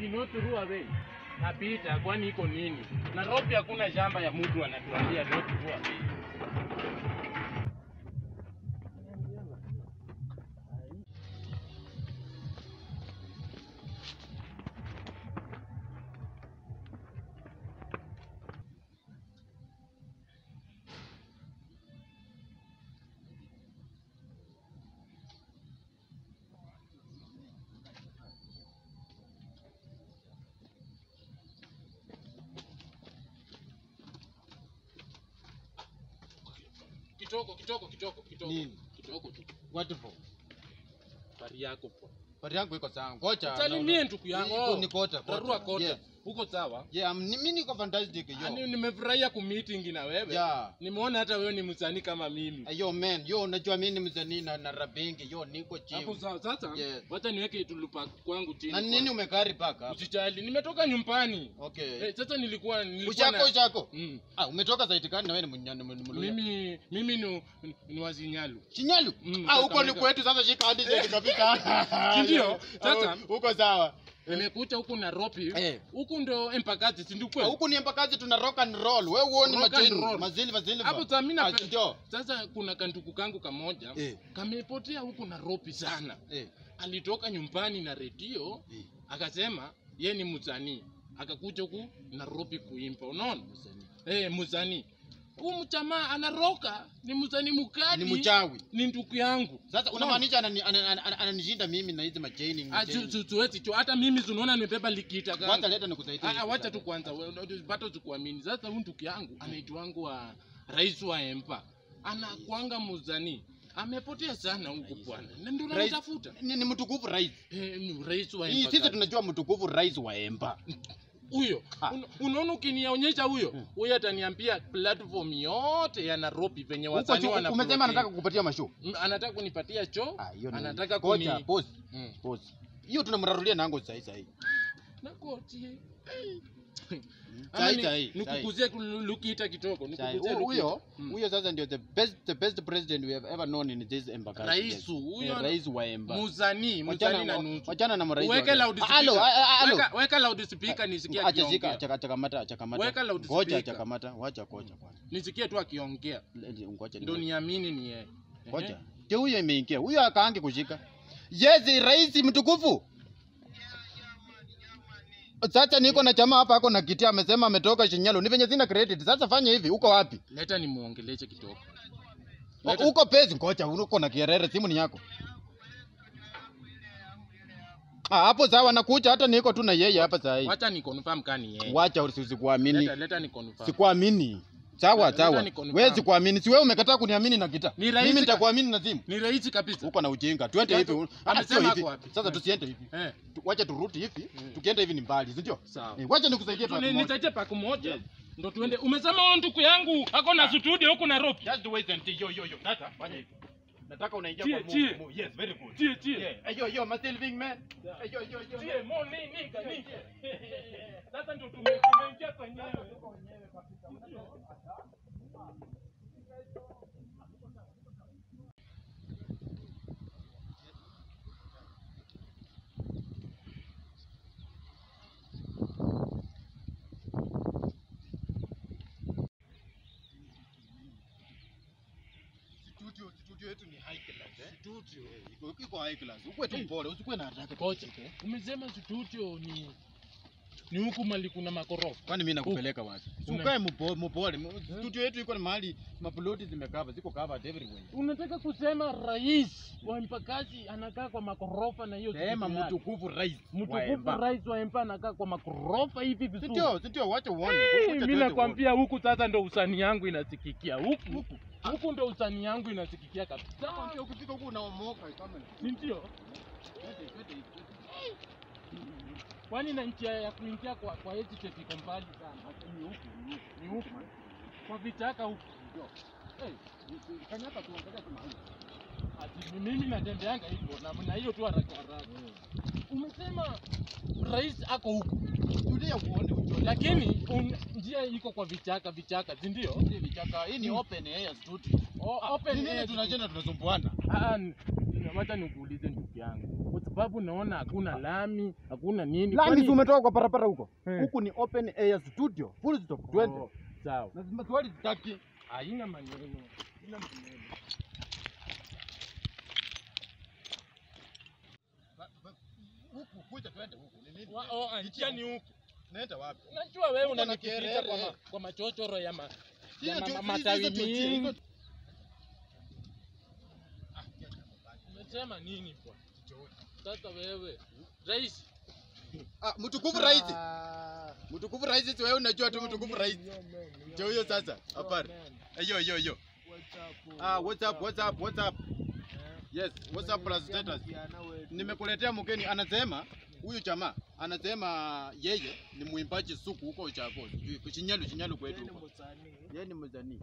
ati no through away. Napita kwani iko nini? Nairobi hakuna shamba ya mtu anatuambia no through away. Kitoko, kitoko, kitoko, kitoko. Nini? Kitoko tu. What for? Pari yako po. Pari yangu iko sawa. Ngoja. Salimie ndugu yangu. Iko ni kota. Tarua kota. Yes. Uko sawa? Yeah, I'm- ni- mimi niko fantastic Ani yo. nimefurahia kumeeting na wewe. Yeah. Nimeona hata wewe ni msanii kama mimi. Eh, Yo man, yo unajua mimi ni msanii na na rabingi. Yo niko Hapo chini. sawa. Sasa Yes. wacha niweke tulupa kwangu chini. Na nini umekari paka? Usijali, nimetoka nyumbani. Okay. Eh, sasa nilikuwa nilikuwa Ushako na ushako. mm. Ah, umetoka zaidi gani na wewe ni mnyani mluya? Mimi mimi ni, ni wazinyalu. Chinyalu. Mm, Ah, huko ni Kakamega. kwetu sasa shika hadi zaidi kabisa. Si ndio? Yo, Sasa- ah, Huko sawa. Nimekuja huku Nairobi. Eh. Huku ndo Embakasi, si ndio Ah, kweli? Huku ni mpakazi tuna rock and roll. Wewe uone Rock and machini. roll. Mazili mazili. Hapo sasa mimi Ah, napenda. ndio. Sasa kuna kantuku kangu kamoja Eh. kamepotea huku Nairobi sana. Eh. Alitoka nyumbani na redio Eh. akasema ye ni msanii, akakuja huku Nairobi kuimba. Unaona eh, msanii huyu mchamaa anaroka, ni msanii mkali, Ni mchawi. ni ndugu yangu. Sasa Unaona? unamaanisha anani- ana- ana- ana- ananishinda mimi na hizi machaini. Ah, su- su- Siwezi cho, hata mimi tunaona nimebeba likita Wacha kangu. leta nikusaidie. Ah, ah, wacha tu kwanza, bado sikuamini. Sasa huyu ndugu yangu anaitwangu wa rais wa Empa, anakwanga msanii amepotea sana huku bwana, na ndio Rais- namtafuta Ni, ni mtukufu rais. eh, ni rais wa Hii Empa. sisi sasa. tunajua mtukufu rais wa Emba. huyo Ah. Un- unaona ukinionyesha huyo Hmm. huyo ataniambia platform yote ya Nairobi venye Huko wasanii juu wana umesema anataka kukupatia mashow. Mm, anataka kunipatia choo Ah, hiyo ni. anataka kuni Ngoja, pause. Mm. Pause. Hiyo tunamrarulia nango sahi sahi. nakotie Sahi Ama ni- sahi. sahi. nikukuzie ku- Lukita kitoko Sahi. nikukuzie Hu- Huyo Lukita. Mm. huyo sasa ndio the best the best president we have ever known in this Emba country. Rais huyo Eh, rais wa Emba. muzanii muzanii na Wachana nusu wachana na marais. Uweke wa- loudspeaker. Halo, ah, ah, halo. Weka- weka loudspeaker nisikie Acha shika, akiongea acha acha kamata, acha kamata. Weka loudspeaker. Ngoja acha kamata, wacha ngoja kwanza. nisikie tu akiongea Let- Ngoja ndo ni. niamini ni yeye Ngoja. Ndio huyo imeingia. Huyo akaange kushika. Yes, rais mtukufu. Sasa niko na chama hapa ako na kiti amesema ametoka Shinyalo. Ni venye sina credit. Sasa fanya hivi, uko wapi? leta nimuongeleshe kitoko O- Leta- Uko pezi ngoja, uko na kierere, simu ni yako. Ah, hapo sawa nakuja hata niko tu na yeye hapa saa hii. wacha ni confirm kani yeye Wacha usikuamini. leta leta ni confirm Sikuamini. Sawa Leta sawa. ni confirm. Wewe sikuamini. Si wewe umekataa kuniamini na kita. Ni rahisi Mimi ka- nitakuamini na simu. ni rahisi kabisa Uko na ujinga. Twende Watu- hivi. Ah, amesema sio ako hivi. wapi? Sasa Eh. tusiende hivi. eh Tu- Wacha turudi hivi. Mm. Tukienda hivi ni mbali, si ndio? sawa Eh, Wacha nikusaidie Tu- pa ni- moja. nisaidie paku moja ndo tuende umesema huyo ndugu yangu ako na studio huko Nairobi Just wait until yo yo yo. Sasa fanya hivi. Nataka unaingia Chie, kwa move. chie. move. Yes, very good. tie tie Yeah. Hey, yo yo, my Sylving man. Hey, yo yo yo. tie mo ni ni ni sasa ndo tume- tumeingia kwenyewe Studio, studio yetu ni high class eh. Studio. Iko iko high class. Ukwe tu mpole, usikuwe na haraka. kocha umesema studio ni ni huku mali kuna makorofa Kwani mimi nakupeleka wapi? Una- Ukae mpole, mpole. Studio yetu iko na mahali maploti zimekava, ziko covered everywhere. unataka kusema rais wa mpakazi anakaa kwa makorofa na hiyo Sema studio yake? mtukufu rais. wa mtukufu Emba. rais wa empa anakaa kwa makorofa hivi vizuri Sindio, sindio, wacha uone. Hey, Wacha mi tuweze nakwambia huku sasa ndo usani yangu inasikikia huku huku ndo usani yangu inasikikia kabisa uone. Nakwambia ukifika huku unaomoka kama. si ndio kwani na njia ya kuingia kwa kwa estate iko mbali sana ni huku ni huku, ni huku kwa vichaka huku ndio hey, kanyaka tuangalia kuna huku ati ni mimi natembeanga hivyo na na hiyo tu haraka haraka umesema rais ako huku Tulia uone ujue. lakini un, njia iko kwa vichaka vichaka si ndio Hii vichaka, hii ni open air studio. O- Ah, open ni nini air tunajenda tunasumbuana? Ah, n- no, wacha nikuulize ndugu yangu, kwa sababu naona hakuna lami, hakuna nini. Lami Kwani- si umetoka kwa barabara huko. Eh. Huku ni open air studio. Full stop. Twende. Oh, sawa, Na maswali sitaki. haina maneno, haina maneno. Huku kuja twende huku. Ni nini? Wa- oh, ah, njia ni huku. Naenda wapi? Unajua wewe Uko na unanikificha kelele. kwa, ma, kwa machochoro ya, ma, Hiyo ya ma, tu- ma, hizo- matawi hizo tu- hizo- mingi. Umesema nini kwa? Sasa wewe rais, Ah, mtukufu rais. Mtukufu rais si wewe unajua tu mtukufu rais. Ndio huyo sasa. Hapana. Hiyo hiyo hiyo. Ah, what's up? What's up? What's up? Yes, what's up plus status? Nimekuletea mgeni anasema huyu jamaa anasema yeye ni mwimbaji suku huko Uchago. sijui, Shinyalu Shinyalu kwetu huko. Yeye ni msanii.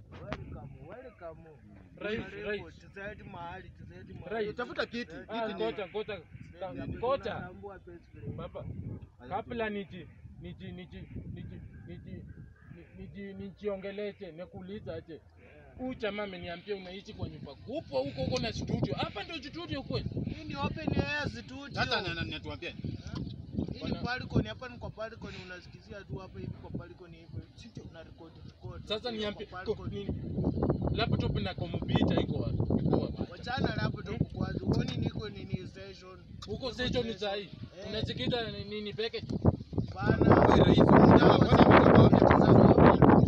rais, rais. Rais. Tafuta kiti. Ah, Kiti ni ngoja ngoja ka- ngoja baba, kabla niji niji niji niji niji niji nijiongeleshe nikuuliza aje huyu jamaa ameniambia unaishi kwa nyumba kubwa huko huko na studio hapa ndio studio kweli Hii ni open air studio. Sasa na- na- natuambia. Hii ni balcony, hapa ni kwa balcony unasikizia tu hapa hivi kwa balcony hivi. Sio una record record. sasa Hiyo niambie kwa ko- balcony. nini laptop na kompyuta iko wapi Iko wapi? Wachana laptop kwanza. Uone niko nini station. huko station ni sahi Eh. unasikiza ni- nini peke Bana. Wewe rais, unataka kwenda kutoka wapi?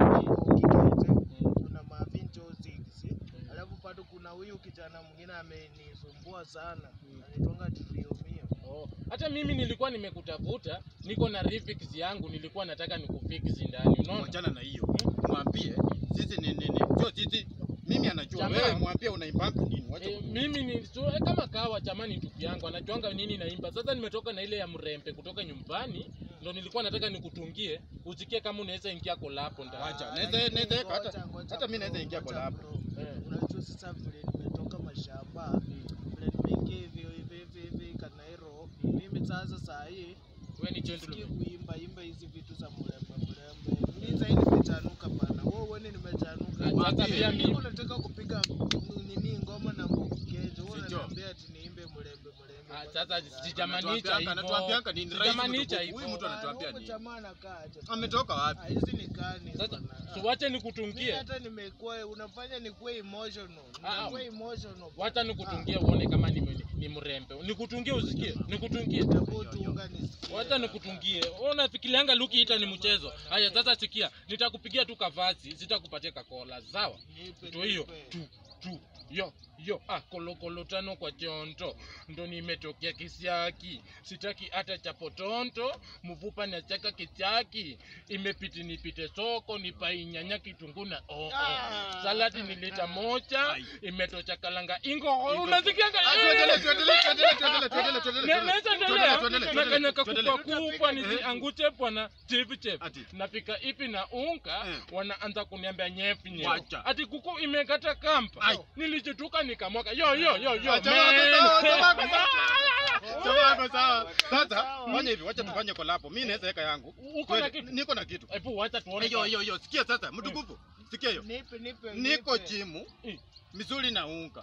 Kuna mavinjo six. Alafu bado kuna huyu kijana mwingine amenisumbua sana. Anitonga tuliumia. Oh, hata mimi nilikuwa nimekutafuta, niko na refix yangu, nilikuwa nataka nikufix ndani, unaona? Mwachana na hiyo. Mwambie sisi ni nini? Sio sisi. Mimi anajua. Jamaa. Wewe mwambie unaimbanga nini? Wacha. E, mimi ni so, eh, kama kawa chamani ndugu yangu anajuanga nini naimba. Sasa nimetoka na ile ya mrembe kutoka nyumbani, ndo nilikuwa nataka nikutungie, usikie kama unaweza ingia kolapo ndani. Wacha. Naweza naweza hata hata mimi naweza ingia kwa lab. Eh. Unajua sasa vile nimetoka mashamba vile nimeingia hivi hivi hivi hivi Kanairo, mimi sasa saa hii Wewe ni sikii gentleman. kuimba imba hizi vitu za mrembe mrembe. Mimi sasa hivi nimechanuka bana. Wewe uone nimechanuka. Ah, sasa pia Mimi mimi unataka kupiga nini ngoma na mbokejo. Wewe Sijo. unaniambia ati niimbe mrembe mrembe. Ah, sasa sijamaanisha Anatuambianga- hivyo. anatuambianga nini? Rais Sijamaanisha mtukufu. hivyo. Huyu mtu anatuambia nini? Jamaa anakaa aje? Ametoka wapi? Ah, hizi ni gani Sasa bana? so wacha Mimi nikutungie. hata nimekuwa unafanya nikuwe emotional. Ah, Nimekuwa emotional. Wacha nikutungie uone kama ni, ni, ni mrembe. Nikutungie usikie. Nikutungie. Hebu tunga nisikie. Wacha nikutungie. Wewe unafikirianga Luki ita ni mchezo. Haya sasa sikia, nitakupigia tu kavazi, sitakupatia kakola, sawa? Nipe, Ndio hiyo. nipe. Tu tu yo yo ah kolokolo tano kwa chonto ndo nimetokea kisiaki sitaki hata chapotonto mvupa nachaka kichaki imepiti nipite soko nipainyanya kitunguu na oh, oh. Ah. saladi ni lita moja Ai. imetocha kalanga ingo unasikianga Ah, tuendelee, tuendelee, tuendelee, tuendelee, tuendelee, tuendelee, Na- naweza tuendelee, endelea tuendelee, na tuendelee, kanya tuendelee. kakupwa kupwa nisiangushe bwana chef chef Ati. napika ipi na unga Eh. wanaanza kuniambia nyefi nyefi Wacha. ati kuku imekata kampa Ai. nilichotuka nikamwaka yo yo yo yo Ah, jamaa wako sawa, jamaa wako sawa. man. Sawa, wako sawa. Sasa Sawa. fanya hivi, wacha tufanye collab. Mimi naweza weka yangu. uko na Kweli, kitu Niko na kitu. hebu wacha tuone Hiyo hiyo hiyo, sikia sasa, mtukufu. Sikia hiyo. Nipe, nipe, Niko nipe. jimu, Eh. misuli na unga.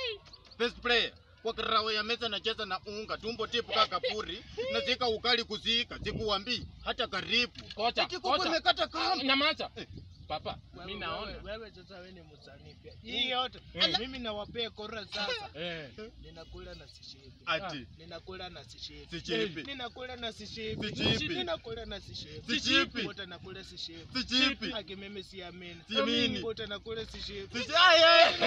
Best player. Kwa karawe ya meza nacheza na unga, tumbo tipu kaka puri, nazika ukali kuzika, sikuambii hata karibu. kocha Eti kuku kocha imekata kamba. nyamaza Eh. papa Wewe- mimi naona wewe- Wewe sasa wewe ni msanii pia. Hii yote Eh. mimi nawapea kora sasa. eh Ninakula na sishibi. Ati Ninakula na sishibi. si chipi, Ninakula na sishibi. Si chipi. Ninakula na sishibi. si chipi, Wote nakula sishibi. si chipi. Haki mimi siamini. Siamini. Wote nakula sishibi. Si ay,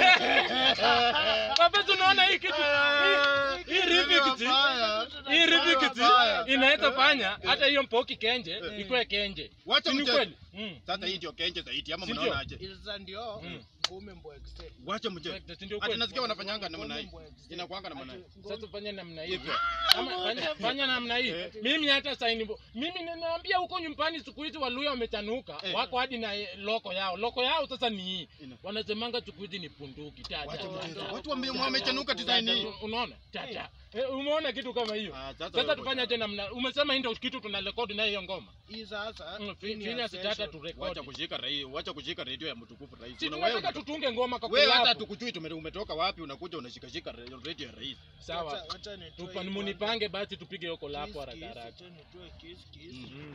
ay. papa tunaona hii kitu hii- hii remix hii remix Mbaya. inaweza fanya hata hiyo mpoki kenje Eh. ikuwe kenje Wacha Si ni mchezo. kweli Mm. Sasa hii ndio kenje zaidi ama Si ndio? mnaona aje? Ilza ndio Mm. ngome mbwekse. Wacha mchezo. Si ndio Ati kweli? nasikia wanafanyanga namna hii. Inakuanga namna hii. Sasa fanya namna Hivyo. hivyo. Ama fanya, fanya namna hii. Eh. Mimi hata saini bo. Mimi ninaambia huko nyumbani siku hizi Waluya wamechanuka. Eh. Wako hadi na eh, loko yao. Loko yao sasa ni hii. Ina. Wanasemanga siku hizi ni punduki. Tata. Wacha mchezo. tata. Watu wame- Tata. wamechanuka design hii. Unaona? Tata. Eh, umeona kitu kama hiyo Ah, sasa sasa wewe tufanye aje namna umesema hii ndio kitu tuna rekodi nayo hiyo ngoma Hii sasa Mm, hii ni finya ya sitata session. tu Wacha rekodi kushika rai, wacha kushika radio ya mtukufu rais. si Una wewe tunataka umetoka- tutunge ngoma kwa wewe hata collab. tukujui tume- umetoka wapi unakuja unashikashika ra- radio ya rais. sawa Wacha- wacha nitoe Tupa- hii munipange basi tupige hiyo kwanza. collab Kiss, haraka kiss, haraka wacha nitoe kiss, kiss. Mm.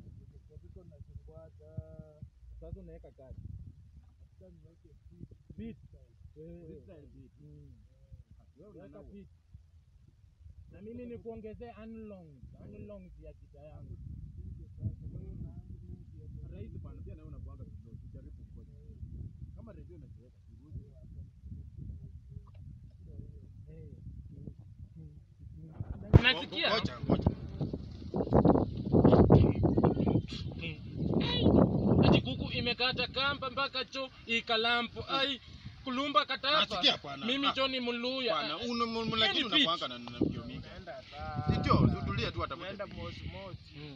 sasa unaweka kadi beat weka beat na mimi nikuongezee unlong unlong ya gita yangu Rais bwana pia nawe unakuanga kidogo, jaribu kukosa. Kama radio inaziweka, siguse. nasikia Ngoja, ngoja. ati kuku imekata kamba mpaka cho ikalampo ai kulumba katapa Nasikia bwana. mimi Ah, Johnny Muluya Bwana, uno mu- mu- lakini Yaani unakuanga na na mbio mingi. Tunaenda Si ta- ndio, tutulie tu hata tunaenda mosi mosi. Mm.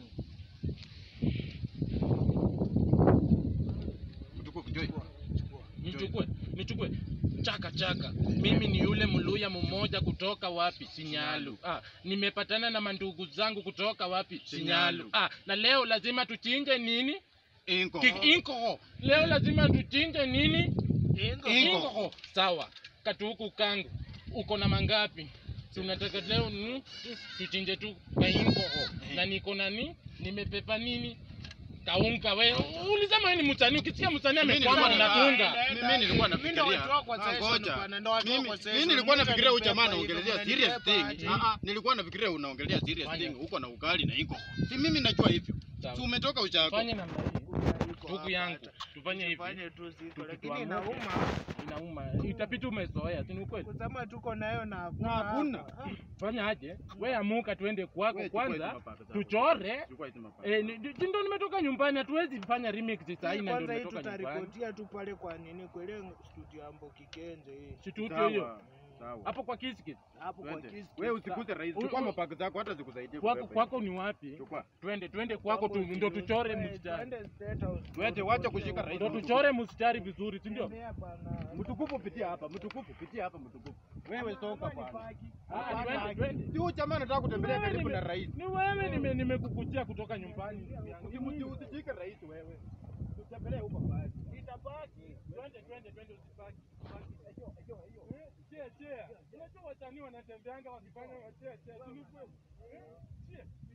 Mtukufu Joy. nichukue nichukue chaka chaka mimi ni yule mluya mmoja kutoka wapi sinyalu ah, nimepatana na mandugu zangu kutoka wapi sinyalu Sinyalu. ah, na leo lazima tuchinje nini Inko. Ki- inkoho leo lazima tuchinje nini Ingo. Ingo. inkoho sawa katuku kangu uko na mangapi tunataka leo ni tuchinje tu ka inkoho na niko na ni nimepepa nini kaunga we ulisema wewe ni msanii ukisikia msanii Mimi amekwama nilikuwa na- unatunga Ah, mimi nilikuwa Mimi ndo nafikiria- watoa kwa Ah, session ngoja. bwana, ndo watoa Mimi- kwa session. mimi nilikuwa Mimi nafikiria huyu nitanipepa jamaa hivyo, anaongelea mnanipepa serious aje? thing. Ah, ah, nilikuwa nafikiria unaongelea serious Fanya. thing huko na ugali na iko. Si mimi najua hivyo. Sawa. Si umetoka uchako. tufanye namna hii Iko ndugu hapa yangu hata. tufanye hivi Tufanye tu ziko, Tuki- lakini tuamuke. inauma inauma itapita umezoea si ni ukweli kusema tuko nayo na Na hakuna. hapa. fanya aje we amuka tuende kwako Wewe chukua hizi kwanza mapaka zako. tuchore Chukua hizi mapaka. Eh, ni- ni- ndo nimetoka nyumbani hatuwezi fanya remix saa hii na Kwanza ndio hii nimetoka nyumbani tutarekodia tu pale kwa nini kwa ile studio ya Mboki Kenze hii. situtio hiyo Sawa. Sawa. hapo kwa kiskis Hapo kwa Twende. Kiss Wewe Kiss. usikuse rais. U- Chukua u- mapaka zako hata zikusaidie kwako kubeba kwako ni wapi hivi. Chukua. twende twende kwako tu, ndo tuchore Eh, mstari twende State House. Twende, wacha kushika rais. ndo tuchore mstari vizuri si ndio Tembea bana. Mtukufu pitia hapa, mtukufu pitia hapa mtukufu. Wewe soka bwana. Ah, twende twende Si huyu jamaa anataka kutembelea Wewe karibu nime- na rais. ni wewe nime- nimekukujia kutoka nyumbani ndugu yangu. Ni Usimuti- mimi. Usishike rais wewe. Tutembelee huko basi. Itabaki. Twende twende twende usibaki. Eh, chea chea. Unajua wasanii wanatembeanga wakifanya wachea chea. Si ni kweli? Eh, chea.